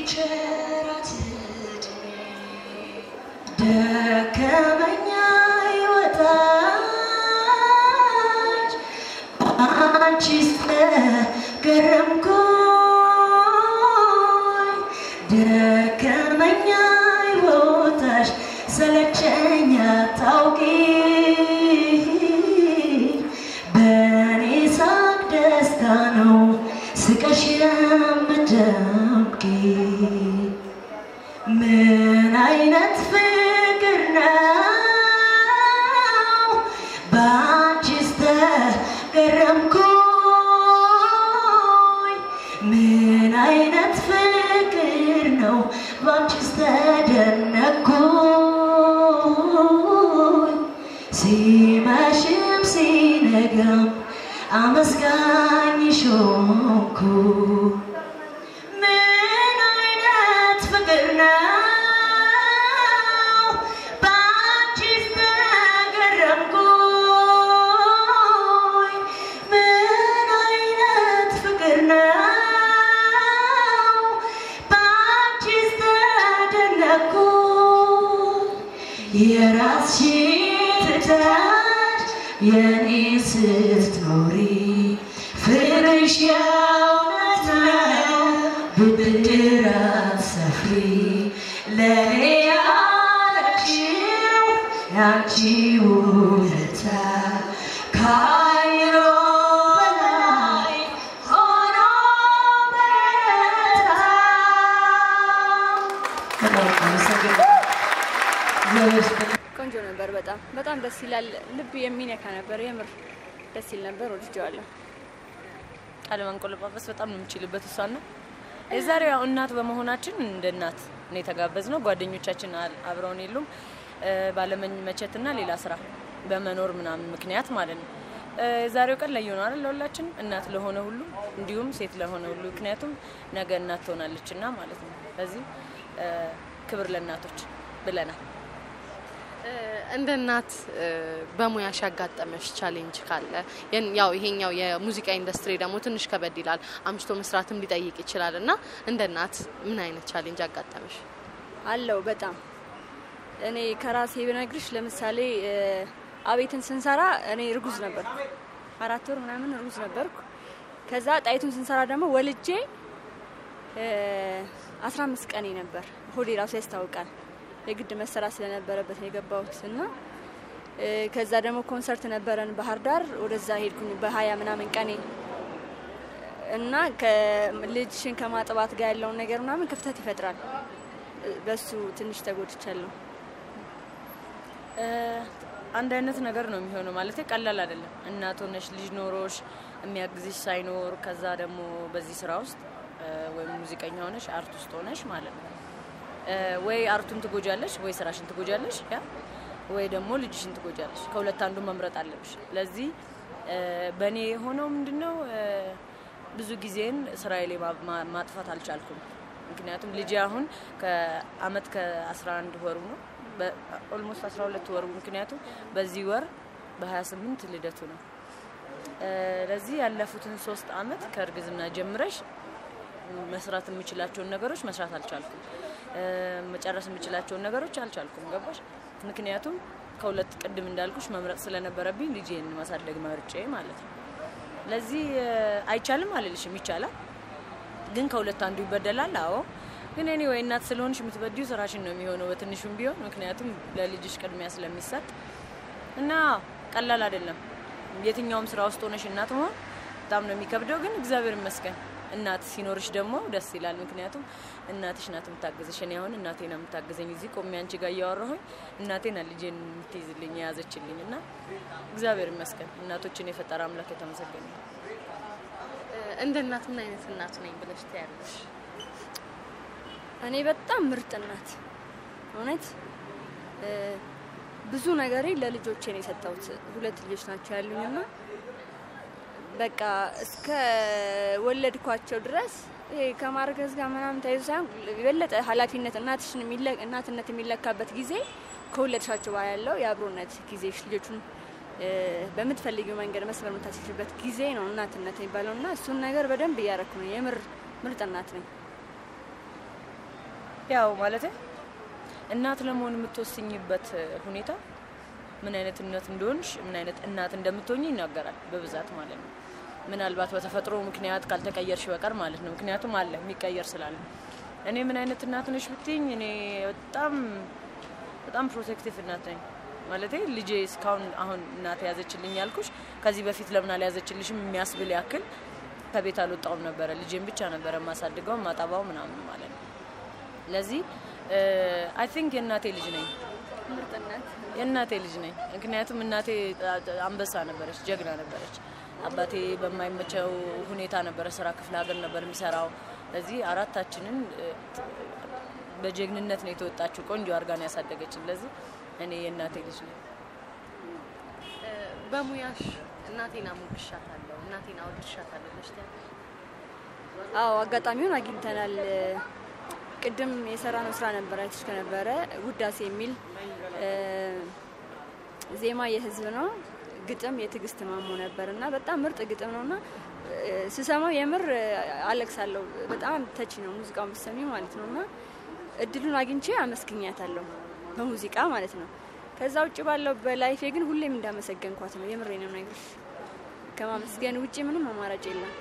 ቸራት ዕድሜ ደከመኛ ይወጣች አንቺስ ገረምኩኝ ደከመኛ ይወጣሽ ሰለቸኛ ታውቂ በእኔ ሳቅ ደስታ ነው ስቀሽ የምትደምቂ ምን አይነት ፍቅር ነው በአንቺስ ተገረምኩኝ ምን አይነት ፍቅር ነው በአንቺስ ተደነኩኝ ሲመሽም ሲነጋም አመስጋኝሽ ሆንኩ ምን አይነት ፍቅር ነው በአንቺስ ተገረምኩኝ ምን አይነት ፍቅር ነው በአንቺስ ተደነኩኝ የራስሽን ትተሽ የኔ ስትኖሪ ፍቅርሽ የእውነት ነው ብድር አትሰፍሪ ለእኔ ያረግሽው ያንቺ ውለታ ከአይሮ በላይ ሆኖ በረታ። በጣም አመሰግናለሁ። እግዚአብሔር ይስጥልኝ። ቆንጆ ነበር። በጣም በጣም ደስ ይላል። ልብ የሚነካ ነበር። የምር ደስ ይል ነበር። ወድጀዋለሁ። ቃለ መንቆለጳጰስ በጣም ነው የምችልበት እሷን ነው። የዛሬው ያው እናት በመሆናችን እንደ እናት ነው የተጋበዝ ነው። ጓደኞቻችን አል- አብረውን የሉም እ፣ ባለመመቸትና ሌላ ስራ በመኖር ምናምን ምክንያት ማለት ነው። እ፣ የዛሬው ቀን ለየ ነው አይደል ለሁላችን እናት ለሆነ ሁሉ እንዲሁም ሴት ለሆነ ሁሉ ምክንያቱም ነገ እናት ትሆናለች እና ማለት ነው። ስለዚህ እ፣ ክብር ለእናቶች ብለናል። እ፣ እንደ እናት እ፣ በሙያሽ ያጋጠመሽ ቻሌንጅ ካለ ያን- ያው ይሄኛው የሙዚቃ ኢንዱስትሪ ደግሞ ትንሽ ከበድ ይላል፣ አምሽቶ መስራትም ሊጠይቅ ይችላል እና እንደ እናት ምን አይነት ቻሌንጅ አጋጠመሽ? አለው በጣም እኔ ከራሴ ብነግርሽ ለምሳሌ እ፣ አቤትን ስንሰራ እኔ እርጉዝ ነበርኩ። አራት ወር ምናምን እርጉዝ ነበርኩ። ከዛ ጣይቱን ስንሰራ ደግሞ ወልጄ አስራ አምስት ቀኔ ነበር። ሆዴ ራሱ ያስታውቃል። የግድ መሰራት ስለነበረበት ነው የገባሁት እና እ፣ ከዛ ደግሞ ኮንሰርት ነበረን ባህር ዳር። ወደዛ ሄድኩኝ በሀያ ምናምን ቀኔ እና ከልጅሽን ከማጥባት ጋር ያለውን ነገር ምናምን ክፍተት ይፈጥራል። እ፣ በሱ ትንሽ ተጎድቻለሁ። እ፣ አንድ አይነት ነገር ነው የሚሆነው ማለት ቀላል አይደለም። እናት ሆነሽ ልጅ ኖሮሽ የሚያግዝሽ ሳይኖር ከዛ ደግሞ በዚህ ስራ ውስጥ እ፣ ወይም ሙዚቀኛ ሆነሽ አርት ውስጥ ሆነሽ ማለት ነው እ፣ ወይ አርቱን ትጎጃለሽ ወይ ስራሽን ትጎጃለሽ ያ ወይ ደግሞ ልጅሽን ትጎጃለሽ። ከሁለት አንዱ መምረጥ አለብሽ። ለዚህ እ፣ በእኔ የሆነው ምንድነው እ፣ ብዙ ጊዜን ስራዬ ላይ ማ- ማ- ማጥፋት አልቻልኩም። ምክንያቱም ልጄ አሁን ከአመት ከ11 ወሩ ነው ኦልሞስት 12 ወሩ ምክንያቱም በዚህ ወር በ28 ልደቱ ነው። እ፣ ለዚህ ያለፉትን ሶስት አመት ከእርግዝና ጀምረሽ መስራት የምችላቸውን ነገሮች መስራት አልቻልኩም። እ፣ መጨረስ የምችላቸውን ነገሮች አልቻልኩም። ገባሽ? ምክንያቱም ከሁለት ቅድም እንዳልኩሽ መምረጥ ስለነበረብኝ ልጄን ማሳደግ መርጬ ማለት ነው። ለዚህ እ፣ አይቻልም አልልሽም፣ ይቻላል ግን ከሁለት አንዱ ይበደላል። አዎ ግን እኔ ወይ እናት ስለሆንሽ የምትበዲው ስራሽን ነው የሚሆነው በትንሹም ቢሆን ምክንያቱም ለልጅሽ ቅድሚያ ስለሚሰጥ እና ቀላል አይደለም። የትኛውም ስራ ውስጥ ሆነሽ እናት መሆን በጣም ነው የሚከብደው። ግን እግዚአብሔር ይመስገን እናት ሲኖርሽ ደግሞ ደስ ይላል። ምክንያቱም እናትሽ ናት የምታግዝሽ። እኔ አሁን እናቴ ነው የምታግዘኝ። እዚህ ቆሜ አንቺ ጋር እያወራሁኝ እናቴ ናት ልጄን የምትይዝልኝ የያዘችልኝ እና እግዚአብሔር ይመስገን እናቶችን የፈጠረ አምላክ የተመሰገነ ይሁን። እ፣ እንደ እናት ምን አይነት እናት ነኝ ብለሽ ትያለሽ? እኔ በጣም ምርጥ እናት እውነት እ፣ ብዙ ነገሬ ለልጆቼ ነው የሰጠሁት። ሁለት ልጆች ናቸው ያሉኝና በቃ እስከ ወለድኳቸው ድረስ ይሄ ከማርገዝ ጋር ምናምን ተይዞ ሳይሆን የበለጠ ኃላፊነት እናትሽን የሚለ- እናትነት የሚለካበት ጊዜ ከወለድሻቸው በኋላ ያለው የአብሮነት ጊዜሽ ልጆቹን እ፣ በምትፈልጊው መንገድ መስመር የምታስችበት ጊዜ ነው እናትነት የሚባለው እና እሱን ነገር በደንብ እያረኩ ነው። የምር ምርጥ እናት ነኝ። ያው ማለት እናት ለመሆን የምትወስኝበት ሁኔታ ምን አይነት እናት እንደሆንሽ ምን አይነት እናት እንደምትሆኝ ይናገራል በብዛት ማለት ነው። ምናልባት በተፈጥሮ ምክንያት ካልተቀየርሽ በቀር ማለት ነው። ምክንያቱም አለ የሚቀየር ስላለ። እኔ ምን አይነት እናት ነሽ ብትይኝ እኔ በጣም በጣም ፕሮቴክቲቭ እናት ነኝ። ማለት ልጄ እስካሁን አሁን እናት ያዘችልኝ ያልኩሽ ከዚህ በፊት ለምን አልያዘችልሽም የሚያስብል ያክል ከቤት አልወጣውም ነበረ። ልጄን ብቻ ነበረ ማሳድገው ማጠባው ምናምን ማለት ነው። ለዚህ አይ ቲንክ የእናቴ ልጅ ነኝ ምርጥነት የእናቴ ልጅ ነኝ። ምክንያቱም እናቴ አንበሳ ነበረች፣ ጀግና ነበረች። አባቴ በማይመቸው ሁኔታ ነበረ ስራ ክፍለ ሀገር ነበር የሚሰራው። ለዚህ አራታችንን እ፣ በጀግንነት ነው የተወጣችው። ቆንጆ አርጋን ያሳደገችን። ለዚህ እኔ የእናቴ ልጅ ነኝ። እ፣ በሙያሽ እናቴን አሞግሻታለሁ፣ እናቴን አወድሻታለሁ ብለሽ ትያለሽ? አዎ አጋጣሚውን አግኝተናል። ቅድም የሰራነው ስራ ነበረ አይተሽ ከነበረ ውዳሴ የሚል እ፣ ዜማ የህዝብ ነው፣ ግጥም የትዕግስት ማሞ ነበር እና በጣም ምርጥ ግጥም ነው እና እ፣ ስሰማው የምር አለቅሳለሁ። በጣም ተቺ ነው ሙዚቃውን ብትሰሚ ማለት ነው እና እድሉን አግኝቼ አመስግኛታለሁ በሙዚቃ ማለት ነው። ከዛ ውጭ ባለው በላይፌ ግን ሁሌም እንዳመሰገንኳት ነው። የምሬ ነው ነገር ከማመስገን ውጭ ምንም አማራጭ የለም።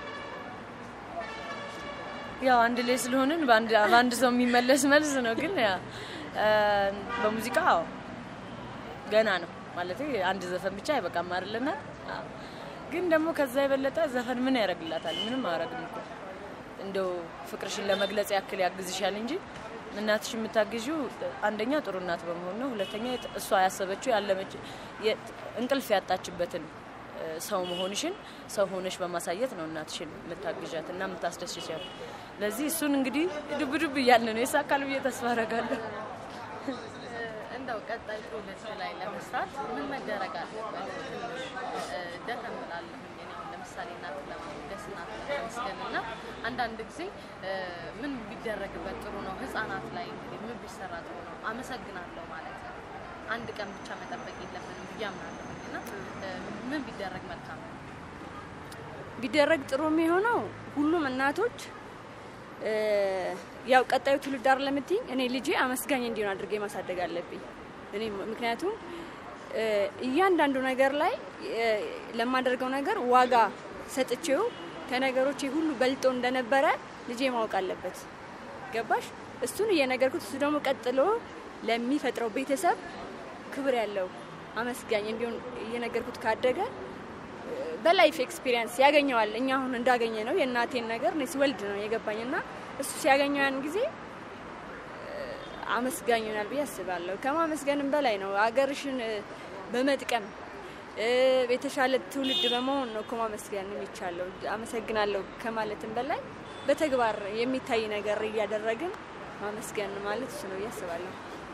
ያው አንድ ላይ ስለሆንን በአንድ በአንድ ሰው የሚመለስ መልስ ነው። ግን ያ እ፣ በሙዚቃ አዎ ገና ነው ማለት አንድ ዘፈን ብቻ አይበቃም አይደለና ግን ደግሞ ከዛ የበለጠ ዘፈን ምን ያደርግላታል? ምንም አያደርግም እኮ እንደው ፍቅርሽን ለመግለጽ ያክል ያግዝሻል እንጂ እናትሽ የምታግዢው አንደኛ ጥሩ እናት በመሆን ነው። ሁለተኛ የት- እሷ ያሰበችው ያለመች የ- እንቅልፍ ያጣችበትን እ፣ ሰው መሆንሽን ሰው ሆነሽ በማሳየት ነው እናትሽን የምታግዣት እና የምታስደስቻት። ለዚህ እሱን እንግዲህ ዱብ ዱብ እያልን ነው የሳካል ብዬ ተስፋ አደርጋለሁ። እንደው ቀጣይ ትውልድ ላይ ለመስራት ምን መደረግ አለበት? ትንሽ እ፣ ደከም እላለሁ እኔ አሁን ለምሳሌ እናትን ለማሞገስ እናትን ለማመስገን እና አንዳንድ ጊዜ እ፣ ምን ቢደረግበት ጥሩ ነው? ህጻናት ላይ እንግዲህ ምን ቢሰራ ጥሩ ነው? አመሰግናለሁ ማለት ነው። አንድ ቀን ብቻ መጠበቅ የለብንም ብዬ አምናለሁ እና እ፣ ምን ቢደረግ መልካም ነው? ቢደረግ ጥሩ የሚሆነው ሁሉም እናቶች እ፣ ያው ቀጣዩ ትውልድ አይደል ለምትይኝ እኔ ልጄ አመስጋኝ እንዲሆን አድርጌ ማሳደግ አለብኝ። እኔ ምክንያቱም እ፣ እያንዳንዱ ነገር ላይ እ፣ ለማደርገው ነገር ዋጋ ሰጥቼው ከነገሮቼ ሁሉ በልጦ እንደነበረ ልጄ ማወቅ አለበት። ገባሽ? እሱን እየነገርኩት እሱ ደግሞ ቀጥሎ ለሚፈጥረው ቤተሰብ ክብር ያለው አመስጋኝ እንዲሆን እየነገርኩት ካደገ በላይፍ ኤክስፒሪየንስ ያገኘዋል። እኛ አሁን እንዳገኘ ነው የእናቴን ነገር እኔ ስወልድ ነው የገባኝ እና እሱ ሲያገኘው ያን ጊዜ እ፣ አመስጋኝ ይሆናል ብዬ አስባለሁ። ከማመስገንም በላይ ነው አገርሽን እ፣ በመጥቀም እ፣ የተሻለ ትውልድ በመሆን ነው እኮ ማመስገን የሚቻለው። አመሰግናለሁ ከማለትም በላይ በተግባር የሚታይ ነገር እያደረግን ማመስገን ማለት እሱ ነው ብዬ አስባለሁ።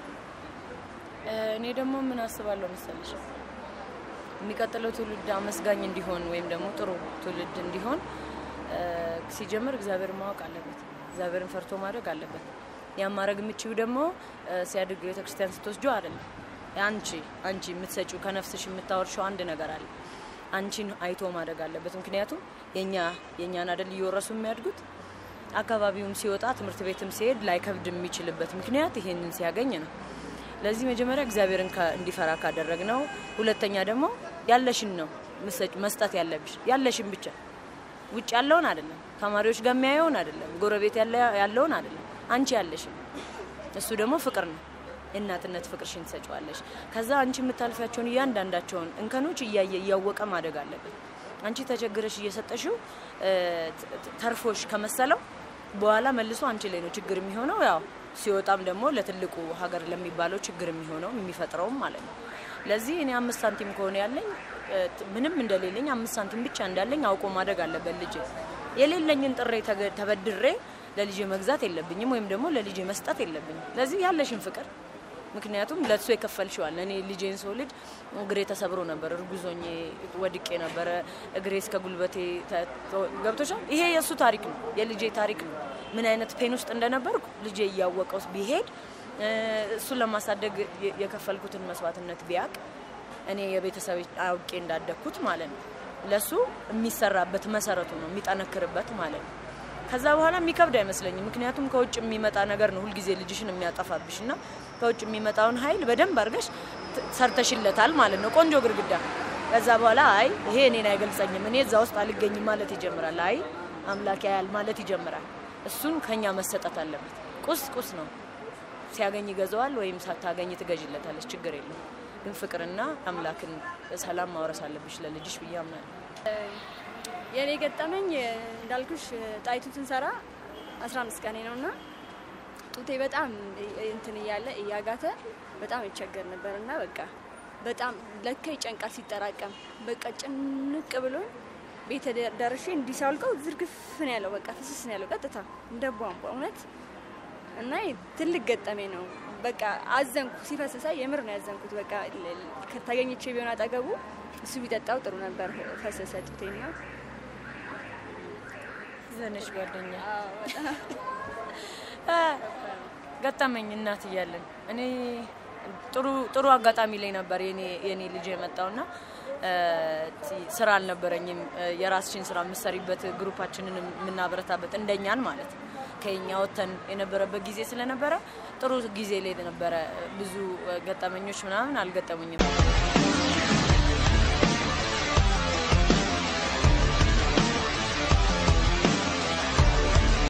እኔ ደግሞ ምን አስባለሁ መሰለሽ የሚቀጥለው ትውልድ አመስጋኝ እንዲሆን ወይም ደግሞ ጥሩ ትውልድ እንዲሆን እ፣ ሲጀምር እግዚአብሔር ማወቅ አለበት። እግዚአብሔርን ፈርቶ ማድረግ አለበት። ያን ማድረግ የምችው ደግሞ እ፣ ሲያድግ ቤተክርስቲያን ስትወስጁ አይደለም። አንቺ አንቺ የምትሰጪው ከነፍስሽ የምታወርሸው አንድ ነገር አለ። አንቺን አይቶ ማድረግ አለበት። ምክንያቱም የኛ የእኛን አደል እየወረሱ የሚያድጉት አካባቢውም ሲወጣ ትምህርት ቤትም ሲሄድ ላይከብድ የሚችልበት ምክንያት ይሄንን ሲያገኝ ነው። ለዚህ መጀመሪያ እግዚአብሔርን ካ- እንዲፈራ ካደረግ ነው። ሁለተኛ ደግሞ ያለሽን ነው ምሰጭ- መስጠት ያለብሽ ያለሽን ብቻ ውጭ ያለውን አይደለም፣ ተማሪዎች ጋር የሚያየውን አይደለም፣ ጎረቤት ያለ- ያለውን አይደለም፣ አንቺ ያለሽን። እሱ ደግሞ ፍቅር ነው። የእናትነት ፍቅርሽን ትሰጪዋለሽ። ከዛ አንቺ የምታልፊያቸውን እያንዳንዳቸውን እንከኖች እያየ እያወቀ ማደግ አለበት። አንቺ ተቸግረሽ እየሰጠሽው እ፣ ት- ት- ተርፎሽ ከመሰለው በኋላ መልሶ አንቺ ላይ ነው ችግር የሚሆነው። ያው ሲወጣም ደግሞ ለትልቁ ሀገር ለሚባለው ችግር የሚሆነው የሚፈጥረውም ማለት ነው። ለዚህ እኔ አምስት ሳንቲም ከሆነ ያለኝ እ፣ ት- ምንም እንደሌለኝ አምስት ሳንቲም ብቻ እንዳለኝ አውቆ ማደግ አለበት ልጅ። የሌለኝን ጥሬ ተገ- ተበድሬ ለልጄ መግዛት የለብኝም ወይም ደግሞ ለልጄ መስጠት የለብኝም። ለዚህ ያለሽን ፍቅር ምክንያቱም ለእሱ የከፈልሽዋል። እኔ ልጄን ሰው ልጅ እግሬ ተሰብሮ ነበር፣ እርጉዞኜ ወድቄ ነበረ፣ እግሬ እስከ ጉልበቴ ተ- ተ- ገብቶሻል። ይሄ የእሱ ታሪክ ነው፣ የልጄ ታሪክ ነው። ምን አይነት ፔን ውስጥ እንደነበርኩ ልጄ እያወቀው ቢሄድ እ፣ እሱን ለማሳደግ የ- የከፈልኩትን መስዋዕትነት ቢያቅ እኔ የቤተሰብ አውቄ እንዳደግኩት ማለት ነው። ለሱ የሚሰራበት መሰረቱ ነው የሚጠነክርበት ማለት ነው። ከዛ በኋላ የሚከብድ አይመስለኝም። ምክንያቱም ከውጭ የሚመጣ ነገር ነው ሁልጊዜ ልጅሽን የሚያጠፋብሽ እና ከውጭ የሚመጣውን ኃይል በደንብ አድርገሽ ት- ሰርተሽለታል ማለት ነው። ቆንጆ ግድግዳ። ከዛ በኋላ አይ ይሄ እኔን አይገልጸኝም፣ እኔ እዛ ውስጥ አልገኝም ማለት ይጀምራል። አይ አምላክ ያያል ማለት ይጀምራል። እሱን ከኛ መሰጠት አለበት። ቁስ ቁስ ነው። ሲያገኝ ይገዛዋል ወይም ሳታገኝ ትገዥለታለች። ችግር የለም። ግን ፍቅርና አምላክን ሰላም ማውረስ አለብሽ ለልጅሽ ብዬ አምናለሁ። የኔ ገጠመኝ እንዳልኩሽ ጣይቱ ስንሰራ 15 ቀኔ ነው እና ጡቴ በጣም እንትን እያለ እያጋተ በጣም ይቸገር ነበር እና በቃ በጣም ለካ ይጨንቃል ሲጠራቀም በቃ ጭንቅ ብሎ ቤተ ደርሼ እንዲሳልቀው ዝርግፍ ነው ያለው በቃ ፍስስ ነው ያለው ቀጥታ እንደ ቧንቧ እውነት እና ትልቅ ገጠሜ ነው። በቃ አዘንኩ ሲፈስሳ የምር ነው ያዘንኩት። በቃ ከተገኘቼ ቢሆን አጠገቡ እሱ ቢጠጣው ጥሩ ነበር። ፈሰሰ ጡቴና ዘነሽ ጓደኛ አ፣ ገጠመኝ እናት እያለን እኔ ጥሩ ጥሩ አጋጣሚ ላይ ነበር የኔ የኔ ልጅ የመጣውና እ፣ ቲ- ስራ አልነበረኝም። እ፣ የራስሽን ስራ የምትሰሪበት ግሩፓችንን የምናበረታበት እንደኛን ማለት ነው። ከኛ ወተን የነበረበት ጊዜ ስለነበረ ጥሩ ጊዜ ላይ ነበረ። ብዙ እ፣ ገጠመኞች ምናምን አልገጠሙኝም።